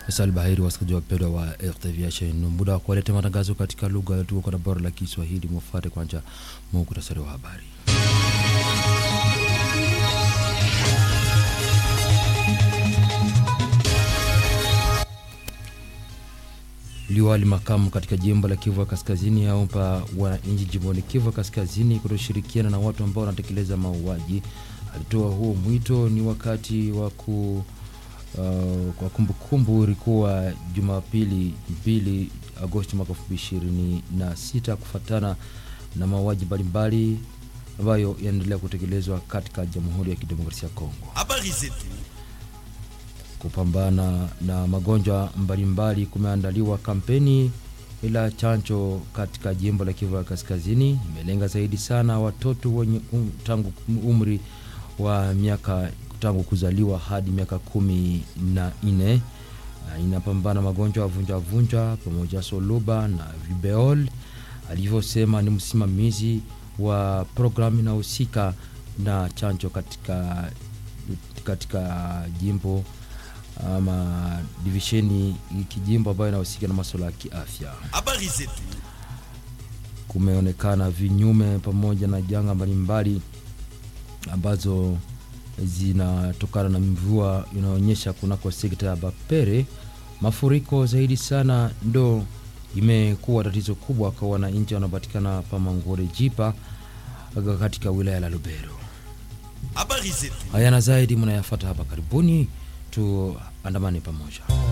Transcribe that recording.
Faisal Bahiri, wasikilizaji wapendwa wa RTVH, ni muda wa kuwaletea matangazo katika lugha tuko na bora la Kiswahili. Mufuate kwanza muhtasari wa habari. Liwali makamu katika jimbo la Kivu ya Kaskazini aomba wananchi jimboni Kivu ya Kaskazini kutoshirikiana na watu ambao wanatekeleza mauaji. Alitoa huo mwito ni wakati wa ku Uh, kwa kumbukumbu ilikuwa Jumapili 2 Agosti mwaka 2026 kufuatana na mauaji mbalimbali ambayo yanaendelea kutekelezwa katika Jamhuri ya Kidemokrasia ya Kongo. Habari zetu. Kupambana na magonjwa mbalimbali, kumeandaliwa kampeni ila chanjo katika jimbo la Kivu ya Kaskazini imelenga zaidi sana watoto wenye um, tangu umri wa miaka tangu kuzaliwa hadi miaka kumi na nne na inapambana magonjwa ya vunja vunja pamoja soluba na vibeol, alivyosema ni msimamizi wa programu inahusika na chanjo katika, katika jimbo ama divisheni kijimbo ambayo inahusika na masuala ya kiafya. Habari zetu. Kumeonekana vinyume pamoja na janga mbalimbali ambazo zinatokana na mvua inaonyesha kunako sekta ya Bapere. Mafuriko zaidi sana ndo imekuwa tatizo kubwa kwa wananchi wanapatikana pa Mangore Jipa katika wilaya la Lubero. Habari zetu. Haya na zaidi mnayafata hapa karibuni, tuandamane pamoja.